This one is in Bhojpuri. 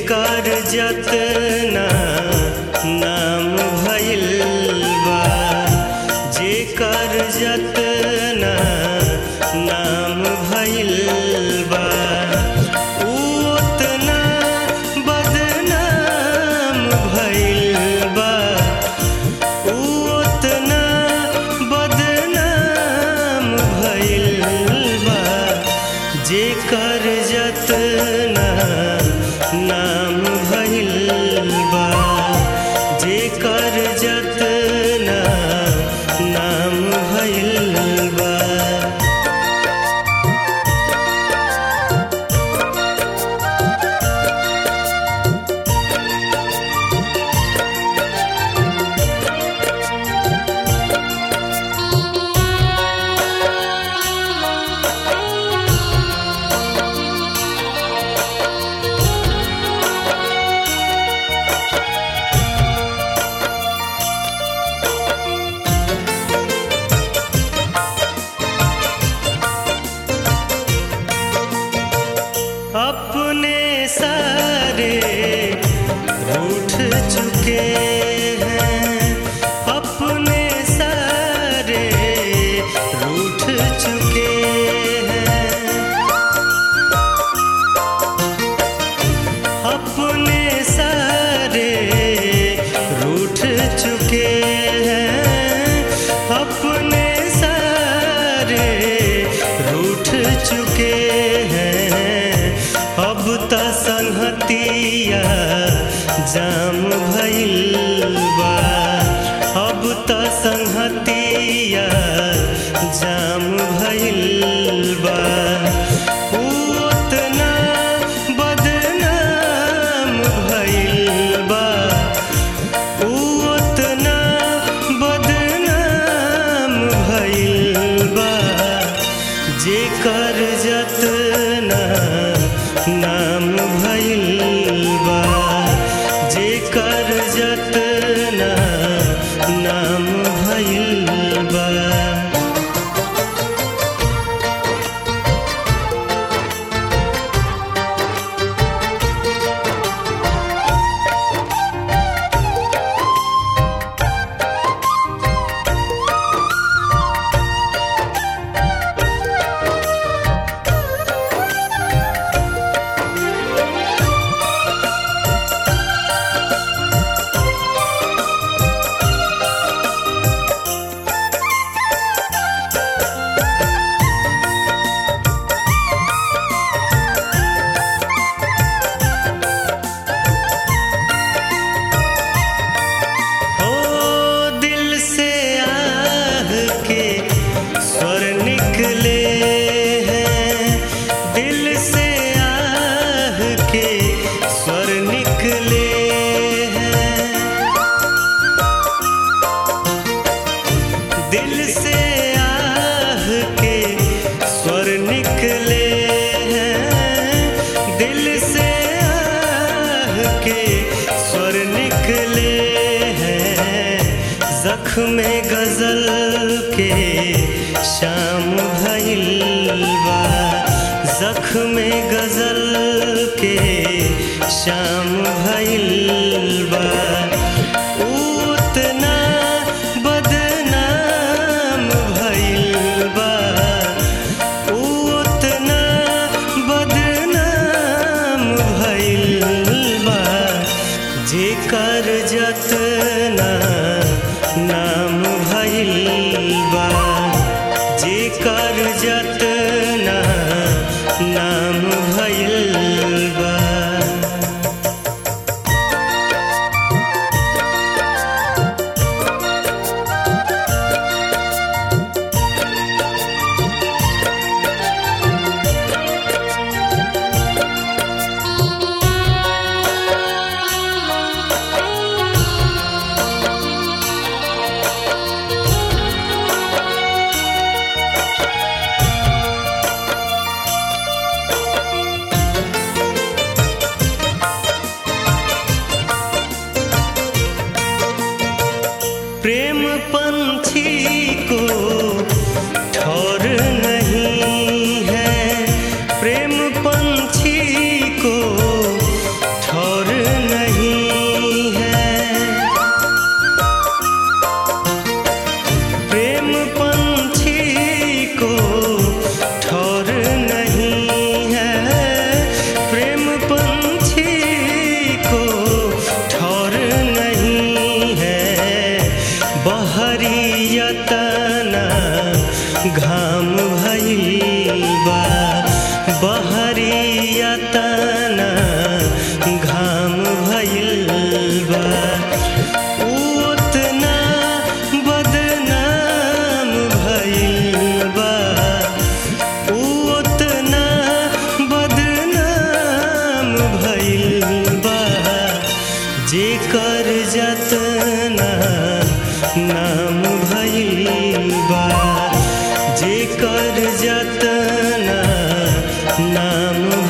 जेकर जतना नाम भइल बा जेकर जतना नाम भइल बा उ ओतना बदनाम भइल बा उ ओतना बदनाम भइल बा जेकर जतना नाम भइल बा जेकर जतना नाम भइल बा अपने सारे रूठ चुके हैं अपने सारे रूठ चुके हैं अपने सारे रूठ चुके हैं अपने सारे रूठ चुके हैं अब त संहतिया जाम भइल बा अब त संहतिया जाम भइल बा उ ओतना बदनाम भइल बा उ ओतना बदनाम भइल बा जेकर जतना नाम भइल बा जेकर जतना नाम भइल बा हो दिल से आह के स्वर निकले हैं दिल से आह के स्वर निकले हैं दिल से आह के स्वर निकले हैं दिल से आह के स्वर निकले हैं जख्म गजल के शाम भइल बा जख्म गजल के शाम भइल बा उ ओतना बदनाम भइल बा उ ओतना बदनाम भइल बा जेकर जतना नाम भइल बा जेकर जतना नाम भइल बा प्रेम पंछी को ठौर नहीं है प्रेम पंछी को ठौर यतना घाम भइल बा बहरी यतना घाम भइल बा उतना बदनाम भइल बा उतना बदनाम भइल बा जेकर जतना नाम भइल बा जेकर जतना नाम